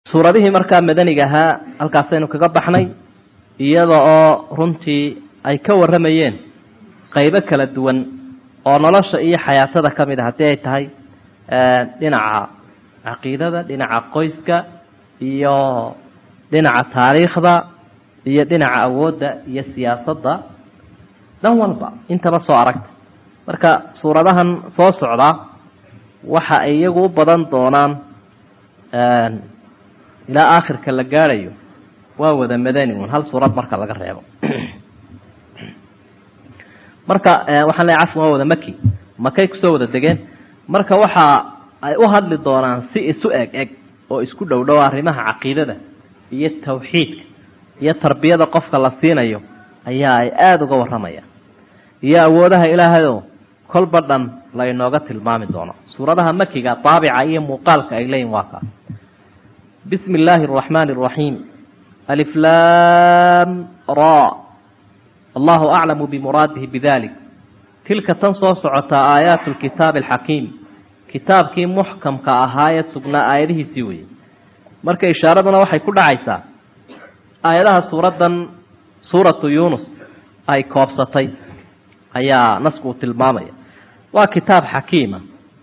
suuradihii markaa madaniga ahaa halkaasaynu kaga baxnay iyada oo runtii ay ka warramayeen qaybo kala duwan oo nolosha iyo xayaatada ka mid a haddii ay tahay dhinaca caqiidada dhinaca qoyska iyo dhinaca taariikhda iyo dhinaca awoodda iyo siyaasadda dhan walba intaba soo aragta marka suuradahan soo socdaa waxa ay iyagu u badan doonaan ilaa aakhirka la gaadhayo waa wada madani un hal suurad marka laga reebo marka waxaan leeay cafwan waa wada maki makay kusoo wada degeen marka waxa ay u hadli doonaan si isu eg eg oo isku dhow dhow arrimaha caqiidada iyo tawxiidka iyo tarbiyada qofka la siinayo ayaa ay aada uga warramayaan iyo awoodaha ilaahayoo kolba dhan la inooga tilmaami doono suuradaha makiga daabica iyo muuqaalka ay leeyihin waa kaa bismi illaahi araxmaani araxiim aliflam ra allahu aclamu bimuraadihi bidalik tilka tan soo socotaa aayaatu lkitaabi alxakiim kitaabkii muxkamka ahaayee sugnaa aayadihiisii weyey marka ishaaraduna waxay ku dhacaysaa aayadaha suuraddan suuratu yuunus ay koobsatay ayaa nasku uu tilmaamaya waa kitaab xakiima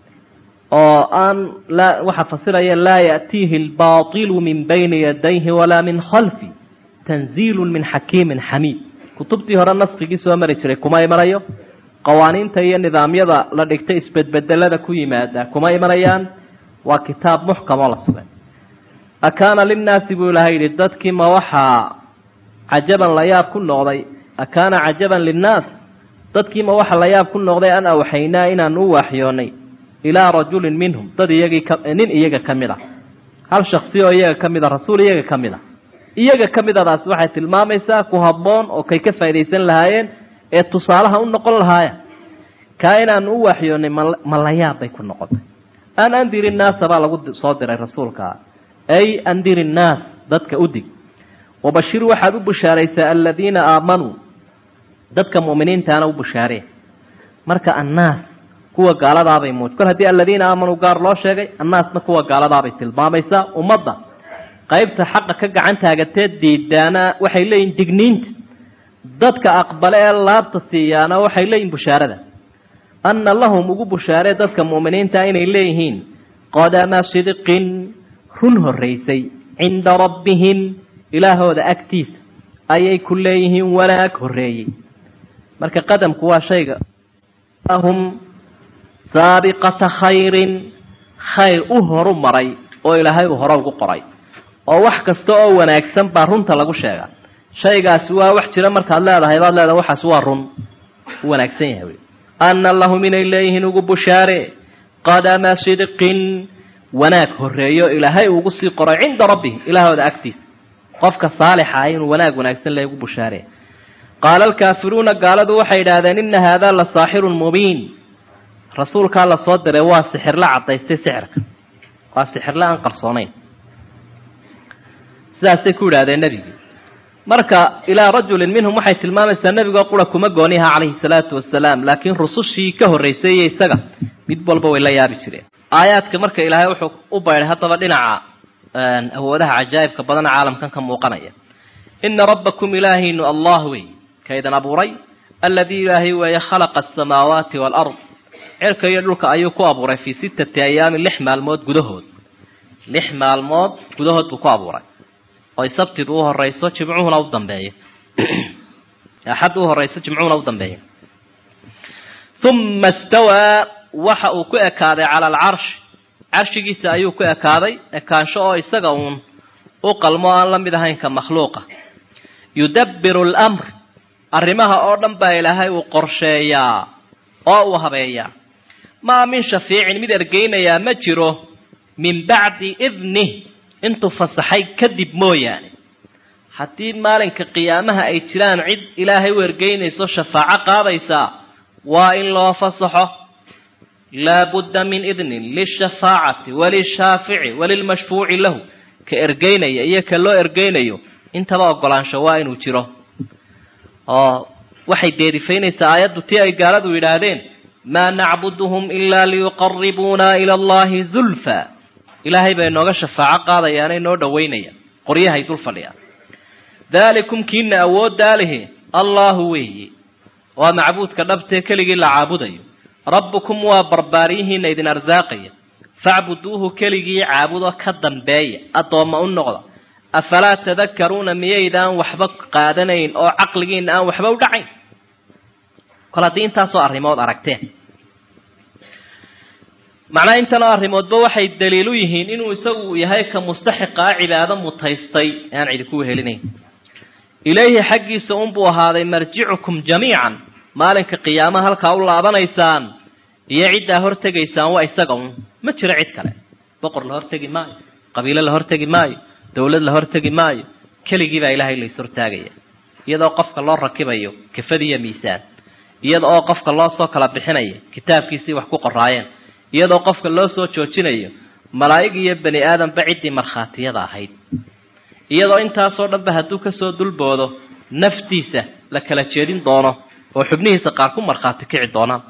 oo aan laa waxaa fasiraya laa ya'tiihi albaatilu min bayni yadayhi walaa min khalfi tanziilu min xakiimin xamiid kutubtii hore naskigii soo mari jiray kuma imanayo qawaaniinta iyo nidaamyada la dhigtay isbedbedelada ku yimaada kuma imanayaan waa kitaab muxkam oo la sugay akaana linnaasi buu ilahay yidhi dadkii ma waxaa cajaban la yaab ku noqday akaana cajaban linnaas dadkii ma waxa la yaab ku noqday an awxaynaa inaan u waaxyoonay ilaa rajulin minhum dad iyagii ka nin iyaga ka mid a hal shaksi oo iyaga ka mid a rasuul iyaga ka mid a iyaga ka midadaas waxay tilmaamaysaa ku habboon oo kay ka faaidaysan lahaayeen ee tusaalaha u noqon lahaaya kaa inaan u waaxyoonay ma la yaab bay ku noqotay an andir innaasa baa lagu soo diray rasuulka ay andir innaas dadka udig wabashir waxaad u bushaaraysaa aladiina aamanuu dadka mu'miniintaana u bushaareen marka annaas kuwa gaaladaabay muuj kor haddii aladiina aamanuu gaar loo sheegay annaasna kuwa gaaladaabay tilmaamaysaa ummadda qaybta xaqa ka gacan taagateed diidaana waxay leeyihin digniinta dadka aqbale ee laabta siiyaana waxay leeyihin bushaarada anna lahum ugu bushaaree dadka mu'miniinta inay leeyihiin qadama sidqin run horraysay cinda rabbihim ilaahooda agtiisa ayay ku leeyihiin wanaag horreeyey marka qadamku waa shayga hum saabiqata khayrin khayr u horu maray oo ilaahay uu hore ugu qoray oo wax kasta oo wanaagsan baa runta lagu sheegaa shaygaasi waa wax jira markaad leedahay baad leedahay waxaas waa run u wanaagsan yahay wey anna lahum inay leeyihiin ugu bushaare qadama sidqin wanaag horreeyo ilaahay ugu sii qoray cinda rabbihim ilaahooda agtiisa qofka saalixa ah inuu wanaag wanaagsan le ugu bushaare qaala alkaafiruuna gaaladu waxay idhaahdeen ina haadaa la saaxirun mubiin rasuulkaa la soo diray waa sixirla caddaystay sixirka waa sixirle aan qarsoonayn sidaasay ku idhahdeen nebigii marka ilaa rajulin minhum waxay tilmaamaysaa nebigoo qura kuma gooniha calayhi salaatu wasalaam laakiin rusushii ka horraysay iyo isaga mid walba way la yaabi jireen aayaadka marka ilaahay wuxuu u baydhay haddaba dhinaca awoodaha cajaa'ibka badana caalamkan ka muuqanaya ina rabbakum ilaahaynu allah wey kaydan abuuray aladii ilaahay weeye khalaqa asamaawaati waalard cirka iyo dhulka ayuu ku abuuray fii sittati ayaamin lix maalmood gudahood lix maalmood gudahood buu ku abuuray oy sabtidu u horayso jimcuhuna u dambeeyo axadda u horayso jimcuhuna u dambeeyo uma istawaa waxa uu ku ekaaday cala alcarshi carshigiisa ayuu ku ekaaday ekaansho oo isaga uun u qalmo aan la mid ahayn ka makhluuqa yudabbiru alamr arrimaha oo dhan baa ilaahay uu qorsheeyaa oo uu habeeyaa maa min shafiicin mid ergeynayaa ma jiro min bacdi idnih intuu fasaxay kadib mooyaane haddii maalinka qiyaamaha ay jiraan cid ilaahay u ergeynayso shafaaco qaadaysaa waa in loo fasaxo laabudda min idnin lishafaacati walishaafici walilmashfuuci lahu ka ergeynaya iyo ka loo ergeynayo intaba ogolaansho waa inuu jiro oo waxay deerifaynaysaa aayaddu tii ay gaaladu yidhaahdeen maa nacbuduhum ilaa liyuqaribuuna ila allahi zulfa ilaahay bay nooga shafaaco qaadayaanay noo dhawaynayaan qoryahay dul fadhiyaan daalikum kiina awooddaa lihi allaahu weeyi waa macbuudka dhabtee keligii la caabudayo rabbukum waa barbaaryihiina idin arsaaqaya facbuduuhu keligii caabudo ka dambeeya addoomma u noqda afalaa tadakaruuna miyaydaan waxba qaadanayn oo caqligiina aan waxba u dhacayn kol haddii intaasoo arrimood aragteen macnaha intanoo arrimoodba waxay daliil u yihiin inuu isagu yahay ka mustaxiqaa cibaado mutaystay ee aan cidi ku wehelinayn ilayhi xaggiisa unbuu ahaaday marjicukum jamiican maalinka qiyaama halkaa u laabanaysaan iyo ciddaa hortegaysaan waa isaga un ma jiro cid kale boqor la hortegi maayo qabiilo la hortegi maayo dawlad la hortegi maayo keligii baa ilaahay lays hortaagaya iyadoo qofka loo rakibayo kafadiiyo miisaan iyada oo qofka loo soo kala bixinayo kitaabkiisii wax ku qoraayeen iyadoo qofka loo soo joojinayo malaa'ig iyo bani aadamba ciddii markhaatiyada ahayd iyadoo intaasoo dhanba hadduu kasoo dulboodo naftiisa la kala jeedin doono oo xubnihiisa qaar ku markhaati kici doonaan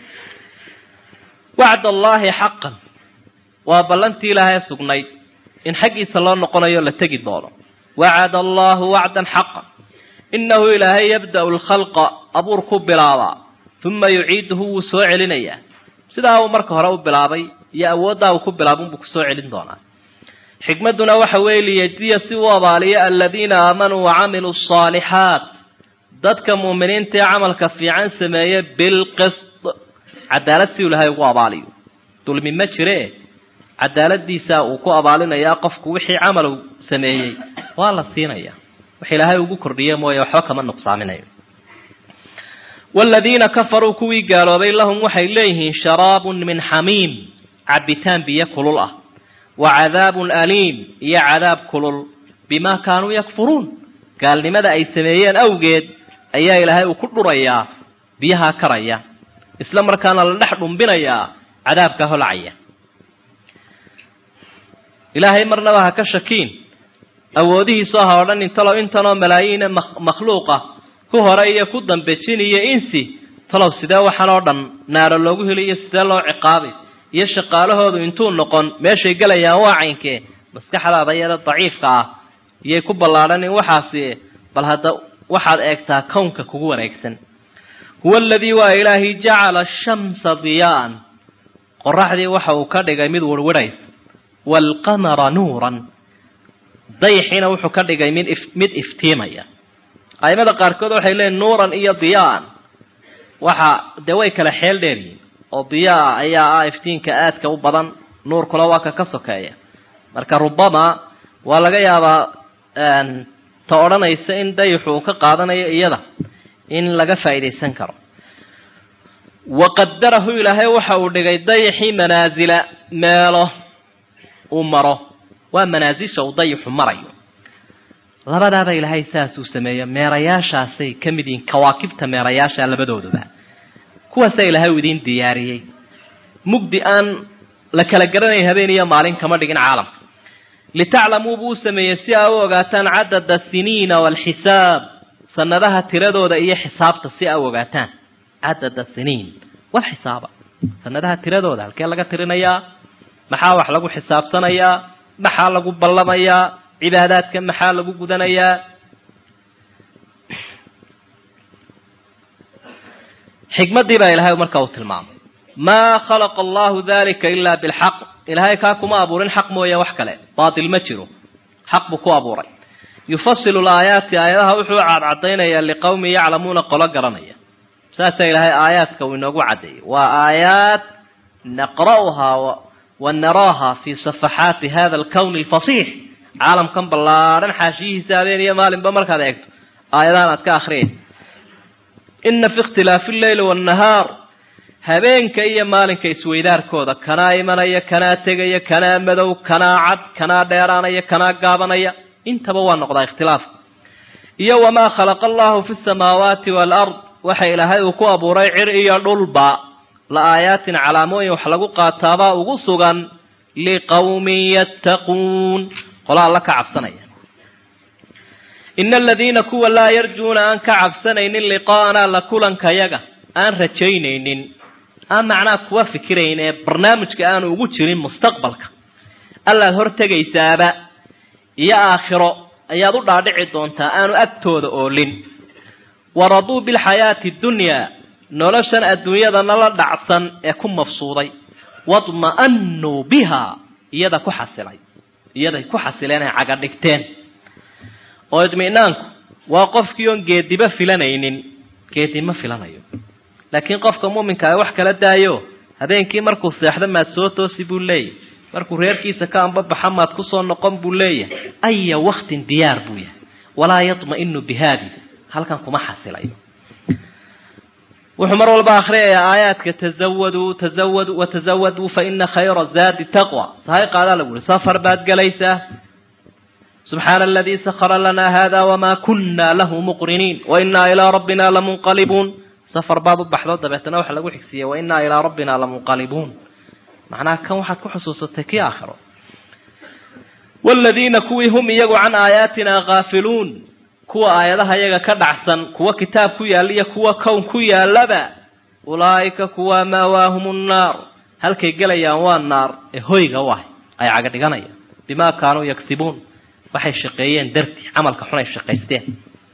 wacd allaahi xaqan waa ballantii ilaahay sugnayd in xaggiisa loo noqonayo la tegi doono wacada allaahu wacdan xaqan innahu ilaahay yabda'u lkhalqa abuur ku bilaabaa uma yuciiduhu wuu soo celinayaa sidaa uu marka hore u bilaabay iyo awooddaa uu ku bilaabay unbuu kusoo celin doonaa xikmadduna waxa weeye liyejziya si uu abaaliyo aladiina aamanuu wacamiluu asaalixaat dadka muuminiinta ee camalka fiican sameeye bilqist cadaalad si uu ilahay ugu abaaliyo dulmi ma jiree cadaaladiisa uu ku abaalinayaa qofku wixii camal uu sameeyey waa la siinaya wax ilaahay ugu kordhiye mooye waxba kama nuqsaaminayo waaladiina kafaruu kuwii gaaloobay lahum waxay leeyihiin sharaabun min xamiim cabitaan biyo kulul ah wa cadaabun aliim iyo cadaab kulul bimaa kaanuu yakfuruun gaalnimada ay sameeyeen awgeed ayaa ilaahay uu ku dhurayaa biyahaa karaya isla markaana la dhex dhumbinayaa cadaabka holcaya ilaahay marnaba ha ka shakiin awoodihiisu aha o dhan intalow intanoo malaayiine makhluuqa ku hore iyo ku dambe jin iyo insi talow sidee waxaan oo dhan naaro loogu heliyo sidee loo ciqaabay iyo shaqaalahoodu intuu noqon meeshay gelayaan waa caynkee maskaxdaada yada daciifka ah iyay ku ballaadhan in waxaasi bal hadda waxaad eegtaa kownka kugu wareegsan huwa aladii waa ilaahi jacala ashamsa diyaa'an qoraxdii waxa uu ka dhigay mid warwarhaysa waalqamara nuuran dayaxiina wuxuu ka dhigay mid mid iftiimaya aimada qaarkood waxay leeyiin nuuran iyo diyaa'an waxa dee way kala xeel dheeryihin oo diyaa ayaa ah iftiinka aadka u badan nuurkuna waa ka ka sokeeya marka rubama waa laga yaabaa ta odhanaysa in dayaxu uu ka qaadanayo iyada in laga faa'iidaysan karo waqadarahu ilaahay waxa uu dhigay dayaxii manaasila meelo uu maro waa manaasisha uu dayaxu marayo labadaaba ilaahay saas uu sameeyo meerayaashaasay ka mid yihiin kawaakibta meerayaasha labadooduba kuwaasaa ilaahay uu idiin diyaariyey mugdi aan la kala garanaya habeen iyo maalin kama dhigin caalamka litaclamuu buu u sameeyey si aa u ogaataan cadada siniina waalxisaab sanadaha tiradooda iyo xisaabta si aa u ogaataan cadada siniin walxisaaba sanadaha tiradooda halkee laga tirinayaa maxaa wax lagu xisaabsanayaa maxaa lagu ballamayaa cibaadaadka maxaa lagu gudanayaa xikmaddii baa ilahay markaa uu tilmaamay maa khalaqa allahu dalika ilaa bilxaq ilaahay kaa kuma abuurin xaq mooye wax kale baatil ma jiro xaq buu ku abuuray yufasilu laayaati aayadaha wuxuu cadcadaynayaa liqowmin yaclamuuna qolo garanaya saasaa ilaahay aayaadka uu inoogu caddeeyey waa aayaad naqra'uhaa wa naraaha fii safaxaati hada alkowni alfasiix caalamkan ballaadhan xaashiyihiisa habeen iyo maalinba markaad eegto aayadahan aad ka akhriyaysa ina fi ikhtilaafi alleyli waannahaar habeenka iyo maalinka isweydaarkooda kanaa imanaya kanaa tegaya kanaa madow kanaa cad kanaa dheeraanaya kanaa gaabanaya intaba waa noqdaa ikhtilaaf iyo wamaa khalaqa allahu fi samaawaati waalard waxa ilaahay uu ku abuuray cir iyo dhulba la aayaatin calaamooyin wax lagu qaataabaa ugu sugan liqowmin yattaquun qola alla ka cabsanaya ina aladiina kuwa laa yarjuuna aan ka cabsanaynin liqaa'anaa la kulankayaga aan rajaynaynin aan macnaa kuwa fikirayn ee barnaamijka aanu ugu jirin mustaqbalka allaad hortegaysaaba iyo aakhiro ayaad u dhaadhici doontaa aanu agtooda oolin waraduu bilxayaati dunyaa noloshan adduunyadana la dhacsan ee ku mafsuuday wadma'anuu biha iyada ku xasilay iyaday ku xasileen ay caga dhigteen oo idminaanku waa qofkii oon geediba filanaynin geedi ma filanayo laakiin qofka muuminka a wax kala daayo habeenkii markuu seexdo maad soo toosi buu leeyahy markuu reerkiisa ka ambabaxa maad kusoo noqon buu leeyahay aya waktin diyaar buu yahay walaa yatma'inu bihaadi halkan kuma xasilayo wuxuu mar walba akhriyayaa aayaadka tazawaduu tazawaduu watazawaduu fa ina khayra zaadi taqwa sahay qaadaa lagu yihi safar baad gelaysaa subxaana aladii sakara lanaa hada wama kuna lahu muqriniin wainaa ilaa rabbina lamunqalibuun safar baad u baxdo dabeetana waxa lagu xigsiiyey wainaa ilaa rabbina lamunqalibuun macnaha kan waxaad ku xusuusatay kii aakhiro waaladiina kuwii hum iyagu can aayaatina kaafiluun kuwa aayadaha iyaga ka dhacsan kuwa kitaab ku yaalla iyo kuwa kown ku yaallaba ulaa'ika kuwa maawaahum nnaar halkay gelayaan waa naar ee hoyga u ahay ay caga dhiganayaan bimaa kaanuu yagsibuun waxay shaqeeyeen dartii camalka xun ay shaqaysteen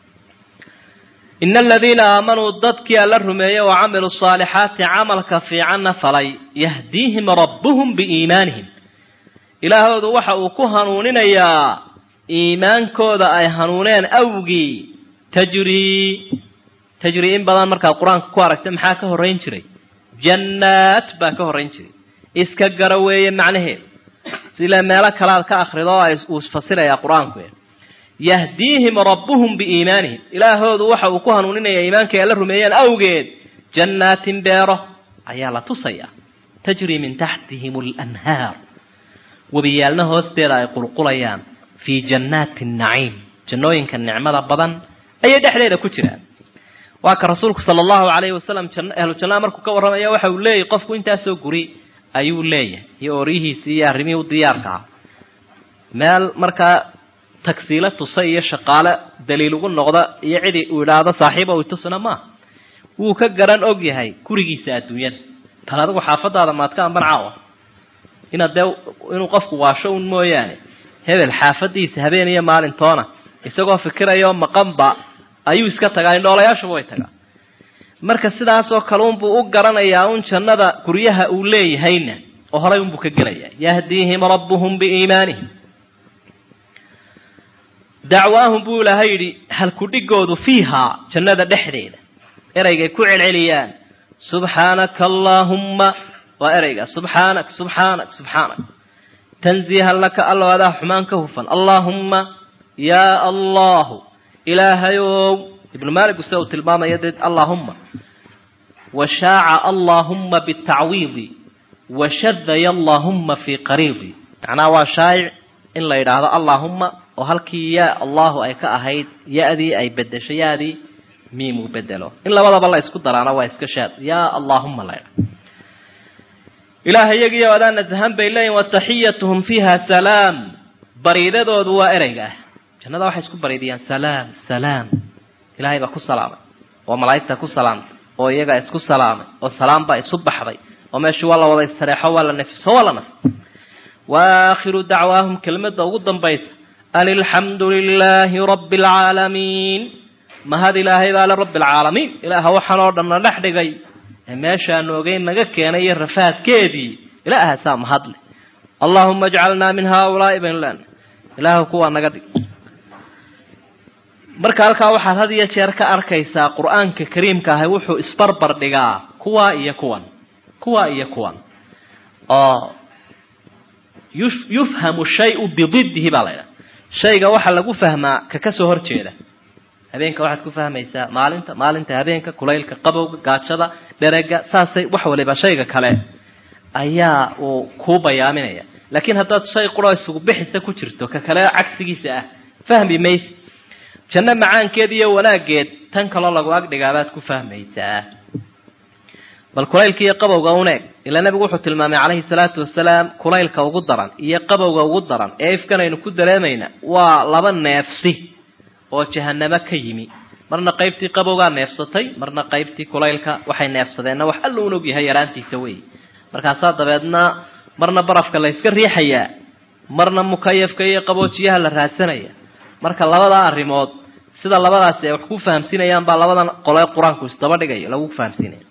ina aladiina aamanuu dadkii alla rumeeyey wa camiluu saalixaati camalka fiicanna falay yahdiihim rabbuhum biiimaanihim ilaahoodu waxa uu ku hanuuninayaa iimaankooda ay hanuuneen awgii tajrii tajrii in badan markaad qur-aanka ku aragta maxaa ka horrayn jiray jannaat baa ka horrayn jiray iska gara weeye macnaheedu sila meelo kalead ka akrido oo uu isfasirayaa qur-aanku yahdiihim rabbuhum biiimaanihim ilaahoodu waxa uu ku hanuuninayaa iimaankay alla rumeeyeen awgeed jannaatin beero ayaa la tusayaa tajrii min taxtihim alanhaar webiyaalna hoosteeda ay qulqulayaan fii jannaati naciim jannooyinka nicmada badan ayay dhexdeeda ku jiraan waa ka rasuulku sala allahu calayhi wasalam ahlu jannaa markuu ka warramaya waxa uu leeyahy qofku intaasoo guri ayuu leeyahay iyo ooryihiisii iyo arrimihii u diyaarka ah meel markaa tagsiilo tusa iyo shaqaale daliil ugu noqda iyo cidi uu idhaahdo saaxiiba uu tusina maaha wuu ka garan og yahay gurigiisa adduunyada tan adigu xaafadaada maadka amban caawa inaad dee inuu qofku waasho un mooyaane hebel xaafadiisa habeen iyo maalintoona isagoo fikirayo maqanba ayuu iska tagaa indhoolayaashuba way tagaa marka sidaasoo kale unbuu u garanayaa un jannada guryaha uu leeyahayna oo horay unbuu ka gelayaa yahdiihim rabbuhum biiimaanihim dacwaahum buu ilaahay yidhi halkudhigoodu fiihaa jannada dhexdeeda eraygay ku celceliyaan subxaanaka allaahumma waa ereyga subxaanak subxaanak subxaanak tanziihan laka allo adaa xumaan ka hufan allaahumma yaa allahu ilaahayow ibnu maaligu sida uu tilmaamaya dee allaahumma washaaca allaahumma bitacwiidi washadaya allaahumma fii qariidi macnaha waa shaayic in la yidhaahdo allaahumma oo halkii yaa allahu ay ka ahayd ya-dii ay bedesho ya-dii miimuu bedelo in labadaba la isku daraana waa iska shaad yaa allaahumma la ydha ilaah iyagiiyo adaa nasahan bay leeyihin wataxiyatuhum fiiha salaam bariidadoodu waa ereyga ah jannada waxay isku bariidiyaan salaam salaam ilaahay baa ku salaamay oo malaa'igta ku salaamtay oo iyagaa isku salaamay oo salaam baa isu baxday oo meeshii waa la wada istareexo waa la nefiso waa la nas waakhiru dacwaahum kelmadda ugu dambaysa an ilxamdu lilaahi rabbi alcaalamiin mahad ilaahay baa le rabbi alcaalamiin ilaaha waxaan oo dhanna dhex dhigay ee meeshaanu ogeyn naga keenay iyo rafaadkeedii ilaahaasaa mahadle allaahuma ajcalnaa min haaulaai baynu leena ilaahu kuwaa naga dhig marka halkaa waxaad had iyo jeer ka arkaysaa qur-aanka kariimka ahi wuxuu isbarbar dhigaa kuwaa iyo kuwan kuwaa iyo kuwan oo yufhamu shayu bididdihi baa la ydhaha shayga waxaa lagu fahmaa ka kasoo horjeeda habeenka waxaad ku fahmaysaa maalinta maalinta habeenka kulaylka qabowga gaajada dherega saasay wax waliba shayga kale ayaa uu kuu bayaaminaya laakiin haddaad shay quro isugu bixisa ku jirto ka kale cagsigiisa ah fahmi mayse janno macaankeed iyo wanaaggeed tan kaloo lagu agdhigaabaad ku fahmaysaa bal kulaylka iyo qabowga un eeg ilaa nabigu wuxuu tilmaamay calayhi salaatu wasalaam kulaylka ugu daran iyo qabowga ugu daran ee ifkan aynu ku dareemayna waa laba neefsi oo jahanamo ka yimi marna qaybtii qabowgaa neefsatay marna qaybtii kulaylka waxay neefsadeenna wax alla un og yahay yaraantiisa wey markaasaa dabeedna marna barafka la yska riixayaa marna mukayafka iyo qaboojiyaha la raadsanaya marka labadaa arrimood sida labadaasi ay wax ku fahamsiinayaan baa labadan qole qur-aanku isdaba dhigayo lagu fahamsiinaya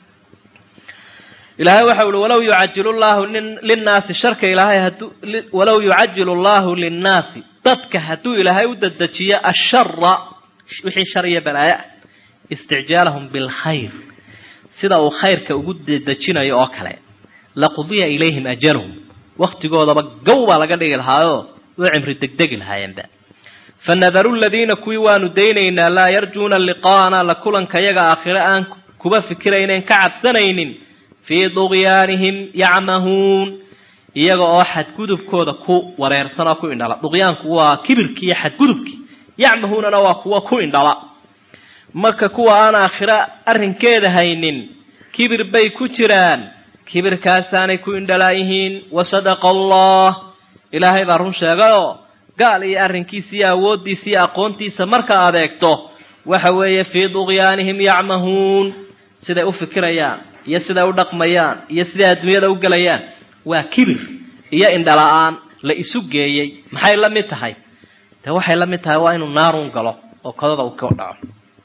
ilaahay waxa uhi walaw yucajilu llahu linnaasi sharka ilaahay haduu walaw yucajilu llahu linnaasi dadka hadduu ilaahay u dedejiyo ashara wixii shar iyo balaayo ah isticjaalahum bilkhayr sida uu khayrka ugu dedejinayo oo kale laqudiya ilayhim ajaluhum waktigoodaba gow baa laga dhigi lahaayoo way cimri degdegi lahaayeenba fanadaru ladiina kuwii waanu daynaynaa laa yarjuuna liqaana la kulanka yaga aakhire aan kuba fikiraynen ka cabsanaynin fii duqyaanihim yacmahuun iyaga oo xadgudubkooda ku wareersan oo ku indhala duqyaanku waa kibirkii iyo xadgudubkii yacmahuunana waa kuwa ku indhala marka kuwa aan aakhiro arrinkeeda haynin kibir bay ku jiraan kibirkaasaanay ku indhalaayihiin wasadaqa allah ilaahay baa run sheegayoo gaal iyo arrinkiisa iyo awooddiisa iyo aqoontiisa marka adeegto waxa weeye fii duqyaanihim yacmahuun siday u fikirayaan iyo siday u dhaqmayaan iyo siday adduunyada u gelayaan waa kibir iyo indhala-aan la isu geeyey maxay la mid tahay de waxay la mid tahay waa inuu naarun galo oo kodada uu ka dhaco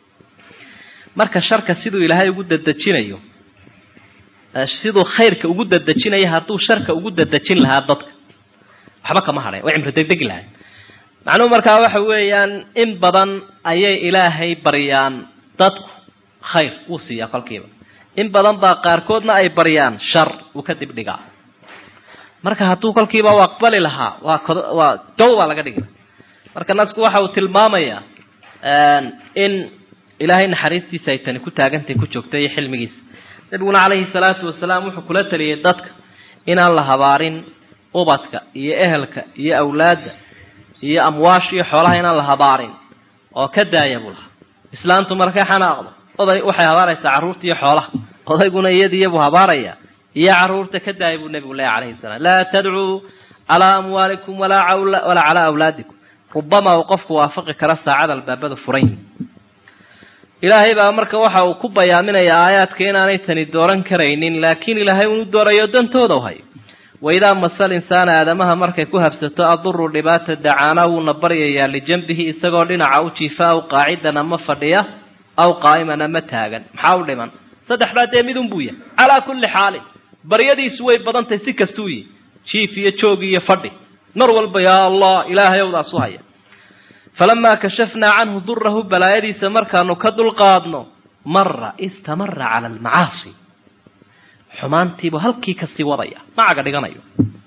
marka sharka siduu ilaahay ugu dadejinayo siduu khayrka ugu dadejinayo hadduu sharka ugu dadejin lahaa dadka waxba kama hadhayn way cimri degdegi lahayn macnuhu markaa waxa weeyaan in badan ayay ilaahay baryaan dadku khayr wuu siiyaa kolkiiba in badan baa qaarkoodna ay baryaan shar uu ka dib dhigaa marka hadduu kolkiiba u aqbali lahaa waa kod waa gow baa laga dhigi marka nasku waxa uu tilmaamayaa in ilaahay naxariistiisa ay tani ku taagantahay ku joogta iyo xilmigiisa nabiguna calayhi salaatu wasalaam wuxuu kula taliyay dadka inaan la habaarin ubadka iyo ehelka iyo awlaadda iyo amwaasha iyo xoolaha inaan la habaarin oo ka daaya buu lahaa islaantu markay xanaaqdo oday waxay habaaraysaa carruurta iyo xoolaha odayguna iyadiiyabuu habaaraya iyo carruurta ka daaya buu nebigu leeya calayhi salaam laa tadcuu calaa amwaalikum walaa walaa calaa awlaadikum rubama uu qofku waafaqi kara saacada albaabada furan yihin ilaahay baa marka waxa uu ku bayaaminayaa aayaadka inaanay tani dooran karaynin laakiin ilaahay unu doorayo dantooda u hayo waidaa masal insaana aadamaha markay ku habsato aduru dhibaata dacaana wuuna baryayaa lijanbihi isagoo dhinaca u jiifa aw qaacidan ama fadhiya aw qaa'iman ama taagan maxaa u dhiman saddexdaa dee midun buu yahay calaa kulli xaalin baryadiisu way badantahay si kastuu yihi jiif iyo joog iyo fadhi mar walba yaa allah ilaahay owdaas u haya falamaa kashafnaa canhu durahu balaayadiisa markaanu ka dulqaadno mara istamara cala almacaasi xumaantiibuu halkii kasii wadaya macaga dhiganayo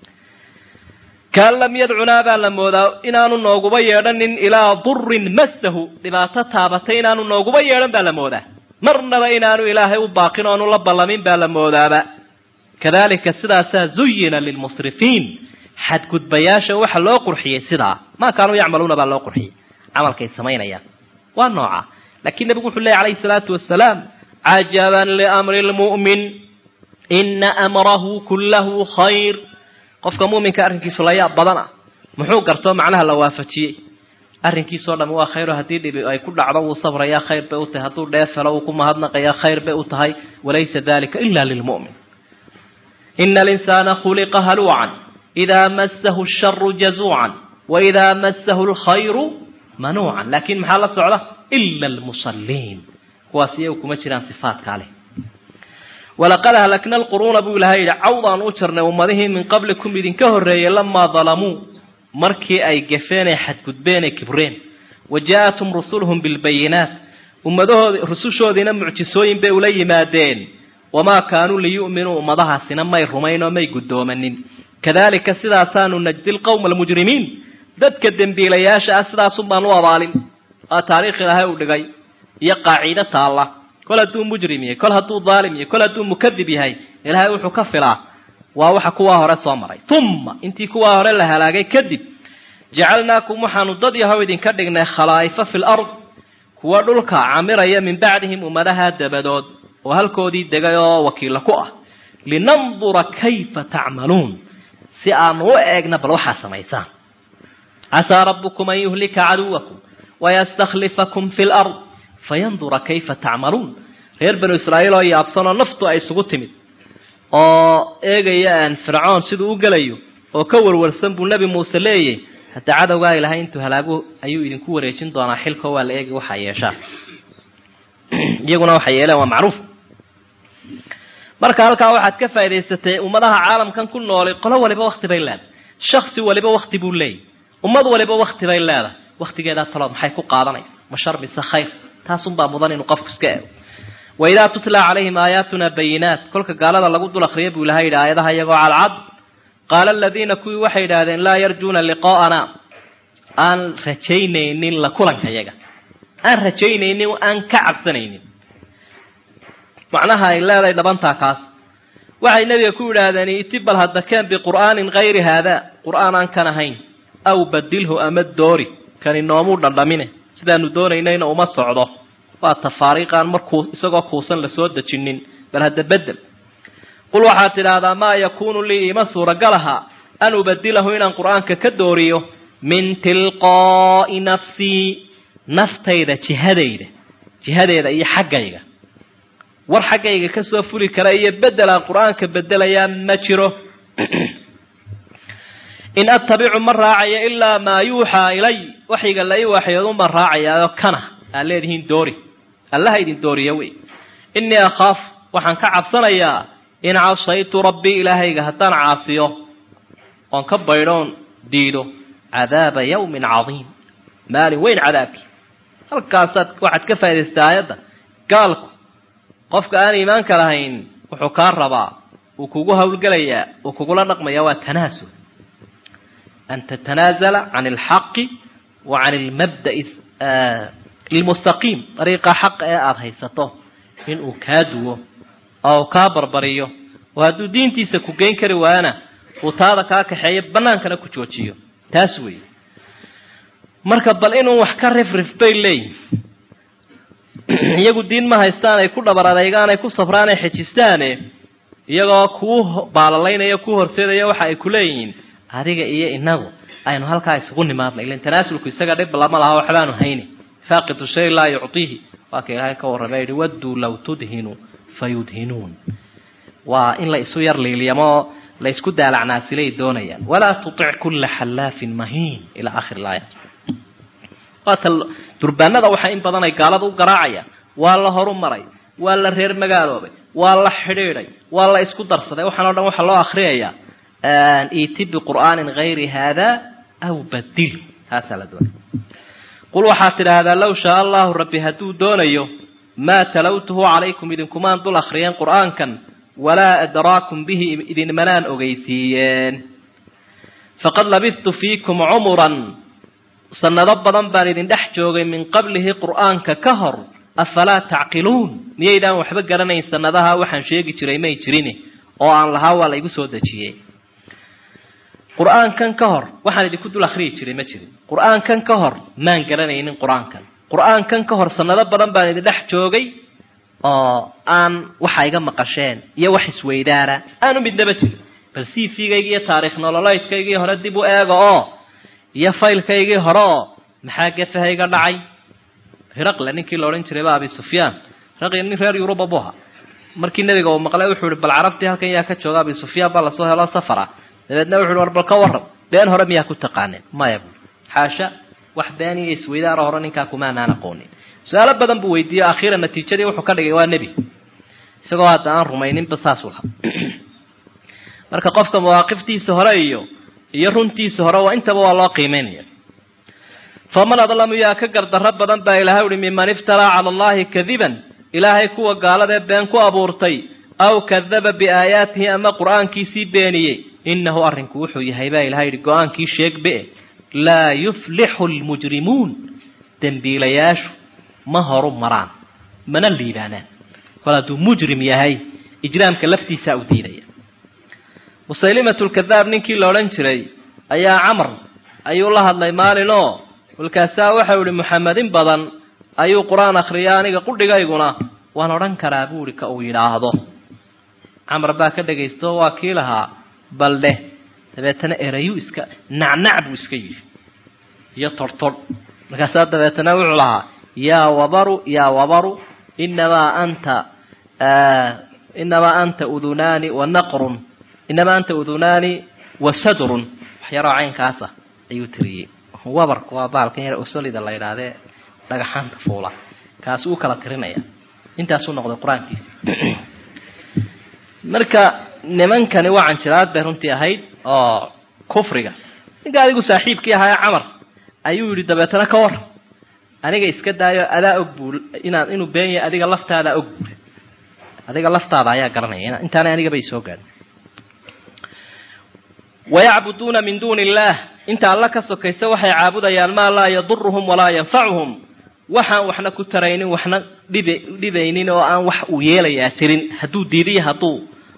kaan lam yadcunaa baa la moodaa inaanu nooguba yeedhanin ilaa durin massahu dhibaato taabatay inaanu nooguba yeedhan baa la moodaa marnaba inaanu ilaahay u baaqin oonu la ballamin baa la moodaaba kadalika sidaasaa zuyina lilmusrifiin xadgudbayaasha waxa loo qurxiyey sidaa maa kaanuu yacmaluuna baa loo qurxiyey camalkay samaynayaan waa nooca lakiin nebigu wuxuu leeyay calayhi salaatu wasalaam cajaban liamri lmu'min ina amrahu kullahu khayr qofka mu'minka arrinkiisu la yaab badan ah muxuu gartoo macnaha la waafajiyey arrinkiisoo dham waa khayro haddii dhibi ay ku dhacdo wuu sabrayaa khayr bay u tahay hadduu dheefelo uu ku mahadnaqayaa khayr bay u tahay walaysa dalika ila lilmu'min ina alinsaana khuliqa haluucan idaa massahu sharu jazuucan waidaa massahu lkhayru manuucan laakin maxaa la socda ila almusalliin kuwaas iyagu kuma jiraan sifaatkaa leh walaqad ahlakna alquruuna buu ilahay yidhi cawdaan u jarnay ummadihii min qablikum idinka horreeyey lamaa dalamuu markii ay gafeen ee xadgudbeen ee kibreen wa jaa-atum rusuluhum bilbayinaat ummadahoodi rusushoodiina mucjisooyin bay ula yimaadeen wamaa kaanuu liyu'minuu ummadahaasina may rumayn oo may guddoomanin kadalika sidaasaanu najdi lqowma almujrimiin dadka dembiilayaasha ah sidaasun baan u abaalin aa taariikh ilaahay u dhigay iyo qaaciide taalla kol hadduu mujrim yahay kol hadduu daalim yahay kol hadduu mukadib yahay ilaahay wuxuu ka filaa waa waxa kuwaa hore soo maray uma intii kuwaa hore la halaagay kadib jacalnaakum waxaanu dad yahow idinka dhignay khalaa'ifa fi lard kuwa dhulka camiraya min bacdihim ummadaha dabadood oo halkoodii degay oo wakiilla ku ah linandura kayfa tacmaluun si aanu u eegna bal waxaa samaysaan casaa rabbukum an yuhlika caduwakum wayastakhlifakum fi lard fayandura kayfa tacmaluun reer banu israa'iil oo yaabsanoo naftu ay isugu timid oo eegaya fircoon siduu u gelayo oo ka warwarsan buu nebi muuse leeyay hadda cadowgaa ilahay intuu halaagu ayuu idinku wareejin doonaa xilko waa la eegi waxaa yeeshaan iyaguna waxay yeeleen waa macruuf marka halkaa waxaad ka faa'idaysatay ummadaha caalamkan ku noolay qolo waliba wakti bay leedahay shaksi waliba wakti buu leeyahy ummad waliba wakti bay leedahay waktigeedaa talood maxay ku qaadanaysa ma shar mise khayr taasunbaa mudan inuu qofku iska eego waidaa tutla calayhim aayaatuna bayinaat kolka gaalada lagu dul akriya buu ilahay yidhi aayadaha iyagoo cadcad qaala aladiina kuwii waxay yidhaahdeen laa yarjuuna liqaa'ana aan rajaynaynin la kulanka yaga aan rajaynaynin aan ka cabsanaynin macnaha ay leedahay dhabantaa kaas waxay nebiga ku yidhaahdeen iti bal hadakeen biqur'aanin kayri haada qur'aan aan kan ahayn aw badilhu ama doori kani noomuu dhandhamine sidaanu doonaynayna uma socdo waa tafaariiqaan markuu isagoo kuusan lasoo dejinin bal hadda bedel qul waxaad tidhaahdaa maa yakuunu lii ima suuragalaha an ubadilahu inaan qur'aanka ka dooriyo min tilqaa'i nafsii naftayda jihadayda jihadeeda iyo xaggayga war xaggayga kasoo fuli kara iyo bedel aan qur-aanka bedelayaa ma jiro in attabicu ma raacayo ilaa maa yuuxaa ilay waxyiga la ii waxyoodunbaan raacayaao kana aad leedihiin doori allaha idin dooriya wey innii akhaaf waxaan ka cabsanayaa in casaytu rabbii ilaahayga haddaan caasiyo oon ka baydhoon diido cadaaba yawmin cadiim maalin weyn cadaabkii halkaasaad waxaad ka faa'idaystaa aayadda gaalku qofka aan iimaanka lahayn wuxuu kaa rabaa uu kugu howlgelayaa uu kugula dhaqmaya waa tanaasul an tatanaazala can alxaqi wa can almabda'i almustaqiim dariiqa xaqa ee aada haysato inuu kaa duwo oo uu kaa barbariyo oo hadduu diintiisa ku geyn kari waayana uu taada kaa kaxeeyo bannaankana ku joojiyo taas weeye marka bal inuu wax ka rifrif bay leeyihin iyagu diin ma haystaan ay ku dhabar adeygaan ay ku safraan ay xejistaane iyagoo kuu baalalaynaya kuu horseedaya waxa ay ku leeyihiin adiga iyo inagu aynu halkaa isugu nimaadna ilan tanaasulku isaga dhib lama laha waxbaanu hayni faaqidu shay laa yuctiihi waa ka ilaahay ka warramay yihi wadduu law tudhinu fayudhinuun waa in la isu yar liiliyamo la isku daalacnaasilay doonayaan walaa tutic kulla xallaafin mahiin ilaa akhir laaya waata durbaanada waxaa in badan ay gaalada u garaacayaan waa la horu maray waa la reer magaaloobay waa la xidhiiday waa la isku darsaday waxaan o dhan waxaa loo akriyayaa iti biqur'aanin hayri haada aw badil taasaa la doonaya qul waxaad tidhaahdaa low shaa allahu rabbi hadduu doonayo maa talawtuhu calaykum idinkumaan dul akriyeen qur'aankan walaa adraakum bihi idinmanaan ogeysiiyeen faqad labidtu fiikum cumuran sanado badan baan idin dhex joogay min qablihi qur'aanka ka hor afalaa tacqiluun miyaydaan waxba garanayn sanadaha waxaan sheegi jiray may jirin oo aan lahaa waa la igu soo dejiyey qur-aankan ka hor waxaan idinku dul akhriyi jiray ma jirin qur-aankan ka hor maan garanaynin qur-aankan qur-aankan ka hor sanado badan baan idin dhex joogay oo aan waxa iga maqasheen iyo wax isweydaana aanu midnaba jirin bal cv-gaygi iyo taariikh nololeydkaygii hore dib u eega oo iyo faylkaygii hore oo maxaa gefaha iga dhacay hiraqle ninkii la odhan jiray ba abi sufyaan hiraqle nin reer yuruba bu ahaa markii nebiga uu maqlay wuxuu ihi bal carabtii halkan yaa ka jooga abi sufyaan baa lasoo helo safara dabeedna wuxu uhi war bal ka warram been hore miyaa ku taqaaneen maya bu xaasha wax been iyo isweydaara hore ninkaa kumaanaan aqoonin su-aalo badan buu weydiiye akhiiran natiijadii wuxuu ka dhigay waa nebi isagoo hadda aan rumayninba saasuu lahaa marka qofka mawaaqiftiisa hore iyo iyo runtiisa hore waa intaba waa loo qiimeynaya faman adlamu yaa ka gardarro badan baa ilahay uhi miman iftaraa cala allahi kadiban ilaahay kuwa gaaladee been ku abuurtay aw kadaba biaayaatihi ama qur-aankiisii beeniyey inahu arrinku wuxuu yahay baa ilahay yihi go-aankii sheegbe laa yuflixu lmujrimuun dembiilayaashu ma horu maraan mana liibaanaan kol hadduu mujrim yahay ijraamka laftiisaa u diidaya musaylimatulkadaab ninkii la odhan jiray ayaa camar ayuu la hadlay maalin oo kolkaasaa waxau ihi muxamedin badan ayuu qur-aan akhriya aniga qudhigayguna waan odhan karaa buuhi ka uu yidhaahdo camar baa ka dhagaysto waa kii lahaa bal dheh dabeetana erayuu iska nacnac buu iska yidhi iyo tortodh markaasaa dabeetana wuxuu lahaa yaa wabaru yaa wabaru inamaa anta inamaa anta udunaani wa naqrun inamaa anta udunaani wa sadrun waxyaroo caynkaasa ayuu tiriyey wabarku waa baalkan yar osolida la yidhaahdee dhagaxaanta fuula kaasi uu kala tirinaya intaasuu noqday qur-aankiisi marka nimankani waa canjiraad bay runtii ahayd oo kufriga ninka adigu saaxiibkii ahaa ee camar ayuu yidhi dabeetana ka war aniga iska daayo adaa og buu inaan inuu been yahay adiga laftaada og buuri adiga laftaada ayaa garanaya intaana anigaba isoo gaadhin wayacbuduuna min duuni illaah inta alla ka sokaysa waxay caabudayaan maa laa yaduruhum walaa yanfacuhum waxaan waxna ku taraynin waxna dhib dhibaynin oo aan wax uu yeelayaa jirin hadduu diidiyo hadduu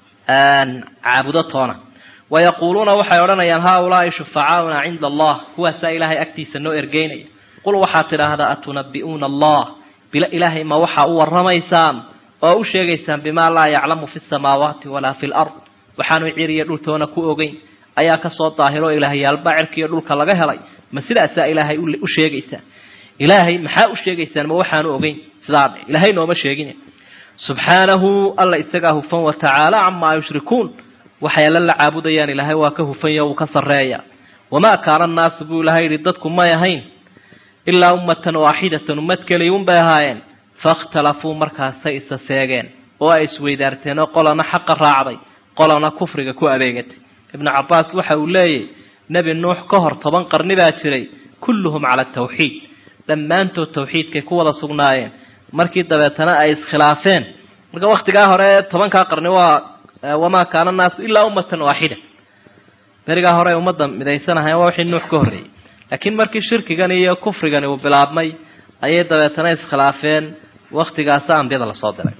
caabudo toona wayaquuluuna waxay odhanayaan haaulaai shufacaauna cinda allah kuwaasaa ilaahay agtiisa noo ergeynaya qul waxaad tidhaahdaa atunabi'uuna allah bila ilaahay ma waxaa u warramaysaan oo u sheegaysaan bimaa laa yaclamu fi samaawaati walaa fi lard waxaanu ciriyo dhultoona ku ogeyn ayaa kasoo daahiro ilaahyaalba cirkiiyo dhulka laga helay ma sidaasaa ilaahay u sheegaysaan ilaahay maxaa u sheegaysaan ma waxaanu ogeyn sidaa dhe ilaahay nooma sheegin subxaanahu alla isagaa hufan watacaala camaa yushrikuun waxay alla la caabudayaan ilaahay waa ka hufanya wuu ka sarreeya wamaa kaana annaasu buu ilahay yidhi dadku may ahayn ilaa ummatan waaxidatan ummad keliya unbay ahaayeen faاkhtalafuu markaasay isa seegeen oo ay isweydaarteen oo qolana xaqa raacday qolana kufriga ku adeegatay ibnu cabaas waxa uu leeyahy nebi nuux ka hor toban qarni baa jiray kulluhum cala tawxiid dhammaantood tawxiidkay ku wada sugnaayeen markii dabeetana ay iskhilaafeen marka waktigaa hore tobankaa qarni waa wamaa kaana annaasu ilaa ummatan waaxida berigaa hore ay ummadda midaysanahayen waa wixii nuux ka horreeyey laakiin markii shirkigan iyo kufrigani uu bilaabmay ayay dabeetana iskhilaafeen waktigaasa ambiyada lasoo diray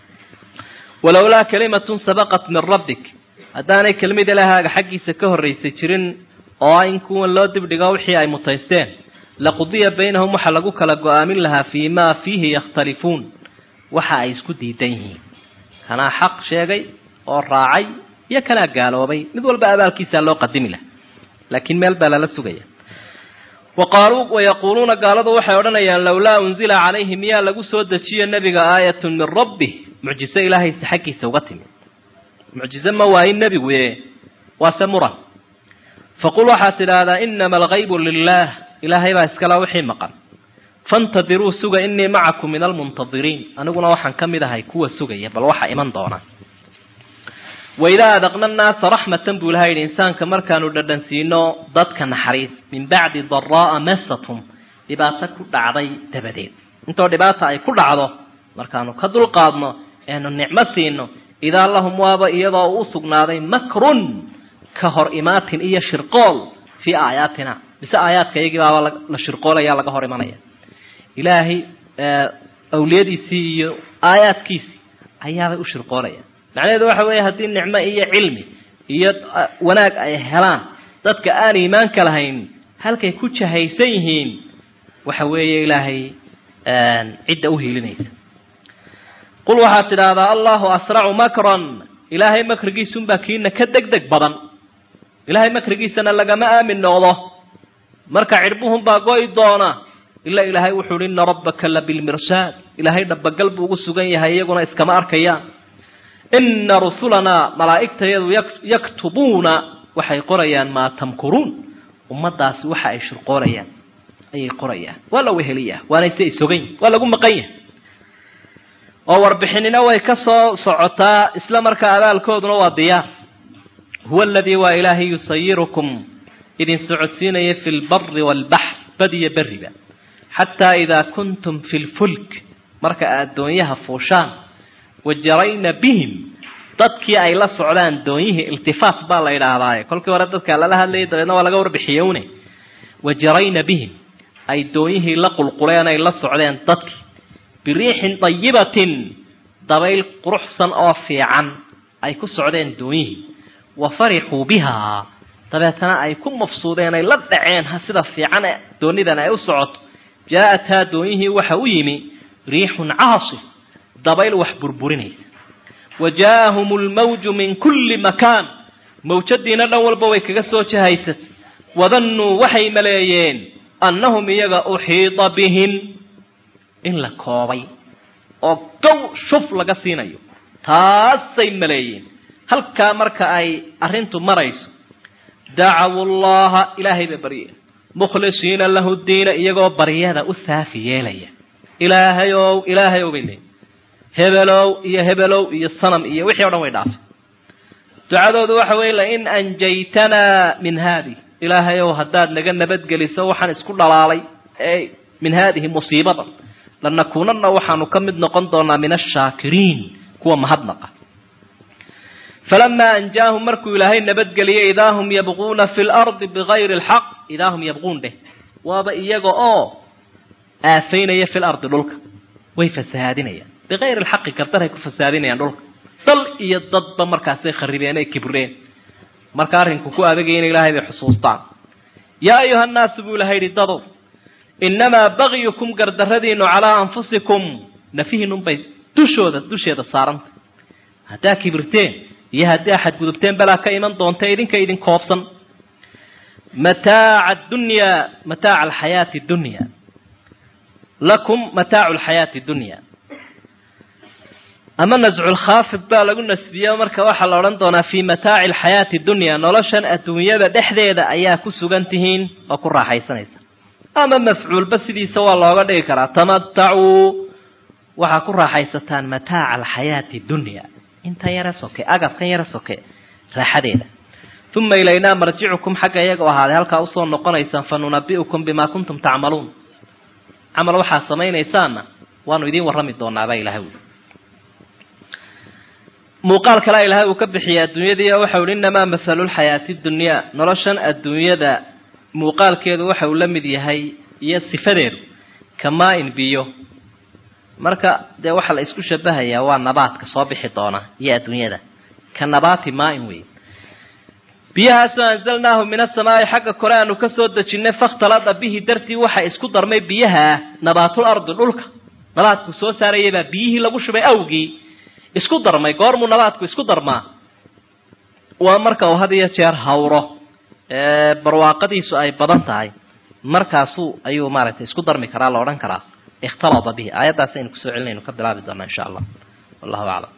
walowlaa kalimatun sabaqat min rabbik haddaanay kelmid ilaahaaga xaggiisa ka horraysay jirin oo in kuwan loo dibdhigo wixii ay mutaysteen laqudiya baynahum waxaa lagu kala go-aamin lahaa fii maa fiihi yakhtalifuun waxa ay isku diidan yihiin kanaa xaq sheegay oo raacay iyo kanaa gaaloobay mid walba abaalkiisaa loo qadimi laha laakiin meel baa lala sugaya waqaaluu wayaquuluuna gaaladu waxay odhanayaan lowlaa unzila calayhi miyaa lagu soo dejiyo nebiga aayatun min rabbih mucjiso ilaahaysa xaggiisa uga timi mucjize ma waayin nebigu e waase muran faqul waxaad tidhaahdaa inama algaybu lilaah ilaahay baa iskala wixii maqan faintadiruu suga inii macakum min almuntadiriin aniguna waxaan ka mid ahay kuwa sugaya bal waxa iman doona waidaa adaqna nnaasa raxmatan buu ilaha yidhi insaanka markaanu dhadhansiino dadka naxariis min bacdi daraa'a masatum dhibaato ku dhacday dabadeed intoo dhibaata ay ku dhacdo markaanu ka dulqaadno eenu nicmo siino idaa lahum waaba iyadoo u sugnaaday makrun ka hor imaatin iyo shirqool fii aayaatina mise aayaadka iyagii baaba la shirqoolaya laga hor imanaya ilaahay awliyadiisii iyo aayaadkiisii ayaabay u shirqoolaya macnaheedu waxa weeye haddii nicmo iyo cilmi iyo wanaag ay helaan dadka aan iimaanka lahayn halkay ku jahaysan yihiin waxa weeye ilaahay cidda u hiilinaysa qul waxaad tidhaahdaa allahu asracu makran ilaahay makrigiisunbaa kiina ka deg deg badan ilaahay makrigiisana lagama aamin noqdo marka cidhbuhunbaa go'i doona ilaa ilaahay wuxuu uhi ina rabbaka la bilmirsaad ilaahay dhabagal buu ugu sugan yahay iyaguna iskama arkayaan ina rusulanaa malaa'igtayadu yaktubuuna waxay qorayaan maa tamkuruun ummadaasi waxa ay shirqoorayaan ayay qorayaan waa la weheliyaa waana se isogan yihin waa lagu maqan yahay oo warbixinina way ka soo socotaa isla markaa abaalkooduna waa diyaar huwa aladii waa ilaahay yusayirukum idin socodsiinaya fi lbari waalbaxr badiyo beriba xataa idaa kuntum fi lfulk marka aad doonyaha fuushaan wajarayna bihim dadkii ay la socdaan doonyihii iltifaat baa la idhaahdaaye kolkii hore dadkaa lala hadlayay dabeedna waa laga warbixiyowne wajarayna bihim ay doonyihii la qulquleen ay la socdeen dadkii biriixin dayibatin dabayl quruxsan oo fiican ay ku socdeen doonyihii wa farixuu bihaa dabeetana ay ku mafsuudeen ay la dhaceen sida fiican doonidan ay u socoto jaa-athaa doonyihii waxa u yimi riixun caasif dabayl wax burburinaysa wa jaa-ahum lmawju min kulli makaan mawjadiina dhan walba way kaga soo jahaysat wadannuu waxay maleeyeen annahum iyaga uxiida bihim in la koobay oo gow shuf laga siinayo taasay maleeyeen halkaa marka ay arrintu marayso dacawu llaha ilaahay bay baryeen mukhlisiina lahu diina iyagoo baryada u saafi yeelaya ilaahayow ilaahayow bay leeyiin hebelow iyo hebelow iyo sanam iyo wixii o dhan way dhaafay ducadoodu waxa weeye lain anjaytanaa min haadi ilaahayow haddaad naga nabadgeliso waxaan isku dhalaalay ee min haadihi musiibadan lanakuunana waxaanu ka mid noqon doonaa min ashaakiriin kuwa mahadnaqa falamaa anjaahum markuu ilaahay nabadgeliyey idaa hum yabquuna fi lardi bigayri lxaq idaa hum yabquun dheh waaba iyaga oo aafaynaya fi lardi dhulka way fasahaadinayaan bigayri lxaqi gardaray ku fasahaadinayaan dhulka dal iyo dadba markaasay kharibeen ay kibreen marka arrinku ku adagaya in ilaahay bay xusuustaan yaa ayuha nnaasu buu ilahay yidhi dadow innamaa bagyukum gardaradiinu calaa anfusikum nafihiinunbay dushooda dusheeda saarantay haddaa kibirteen iyo haddii xadgudubteen balaa ka iman doonta idinka idin koobsan mataaca dunyaa mataaca alxayaati dunya lakum mataacu alxayaati dunya ama nasculkhaafid baa lagu nasbiya marka waxaa la odhan doonaa fii mataaci alxayaati dunya noloshan adduunyada dhexdeeda ayaa ku sugan tihiin oo ku raaxaysanaysa ama mafcuulba sidiisa waa looga dhigi karaa tamatacuu waxaa ku raaxaysataan mataaca alxayaati dunya intan yara soke agabkan yara soke raaxadeeda uma ilaynaa marjicukum xagga iyaga o ahaaday halkaa usoo noqonaysaan fa nunabi'ukum bimaa kuntum tacmaluun camal waxaa samaynaysaanna waanu idiin warrami doonaabaa ilahay ui muuqaal kalea ilahay uu ka bixiyay adduunyadii oo waxa uhi innamaa mahalu lxayaati dunyaa noloshan adduunyada muuqaalkeedu waxa uu la mid yahay iyo sifadeedu kamaa-in biyo marka dee waxaa la isku shabahayaa waa nabaadka soo bixi doona iyo adduunyada ka nabaati maa-in wey biyahaasoo anzalnaahu min asamaai xagga kore aanu kasoo dejinay fakhtalada bihi dartii waxa isku darmay biyaha nabaatul ardi dhulka nabaadku soo saarayaybaa biyihii lagu shubay awgii isku darmay goormuu nabaadku isku darmaa waa marka uu had iyo jeer hawro barwaaqadiisu ay badan tahay markaasu ayuu maaragtay isku darmi karaa la odhan karaa ikhtalada bihi aayaddaas aynu kusoo celinaynu ka bilaabi doonaa insha allah wallahu aclam